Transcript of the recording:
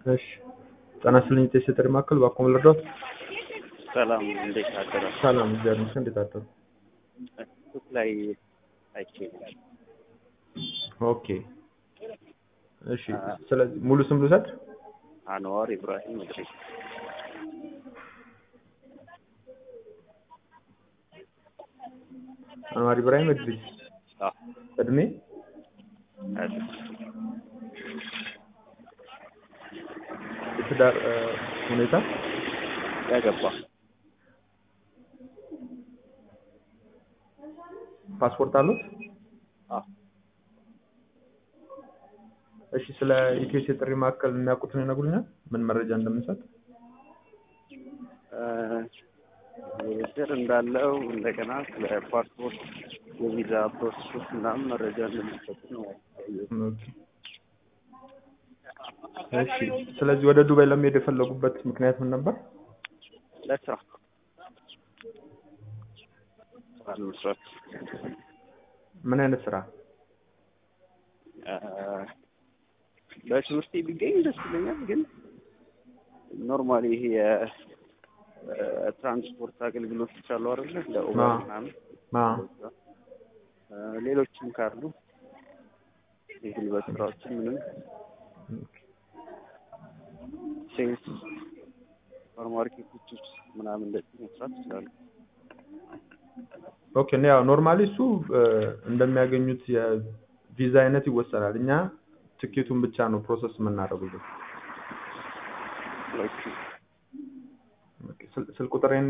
እሺ ጤና ይስጥልኝ ጤና ይስጥልኝ ማዕከል ባክዎ ልርዳዎት? ሰላም እንዴት አደራችሁ? ሰላም እግዚአብሔር ይመስገን እንዴት አደሩ? ፌስቡክ ላይ አይቼ ኦኬ እሺ ስለዚህ ሙሉ ስም ልውሰድ? አንዋር ኢብራሂም እድሪስ አንዋር ኢብራሂም እድሪስ አዎ እድሜ አይደል የትዳር እ ሁኔታ ያገባ ፓስፖርት አሉት? አዎ እሺ ስለ ኢትዮስ የጥሪ ማዕከል የሚያውቁትን ይነግሩኛል? ምን መረጃ እንደምንሰጥ? እ ውድድር እንዳለው እንደገና ስለ ፓስፖርት የቪዛ ፕሮሰሶች ምናምን መረጃ እንደሚሰጡ ነው ያየሁት። ኦኬ እሺ ስለዚህ ወደ ዱባይ ለመሄድ የፈለጉበት ምክንያት ምን ነበር? ለስራ ስራ ለመስራት ምን አይነት ስራ? እ በትምህርቴ ቢገኝ ደስ ይለኛል፣ ግን ኖርማሊ ይሄ የትራንስፖርት አገልግሎቶች አሉ አይደለ? እንደ ኡበር አዎ። ምናምን አዎ እ ሌሎችም ካሉ የጉልበት ስራዎችን ምንም ሴልስ ሱፐር ማርኬቶች ውስጥ ምናምን እንደዚህ መስራት ይችላሉ። ኦኬ እና ያው ኖርማሊ እሱ እ እንደሚያገኙት የቪዛ አይነት ይወሰናል። እኛ ትኬቱን ብቻ ነው ፕሮሰስ የምናደርጉት። ኦኬ ስልክ ቁጥሬን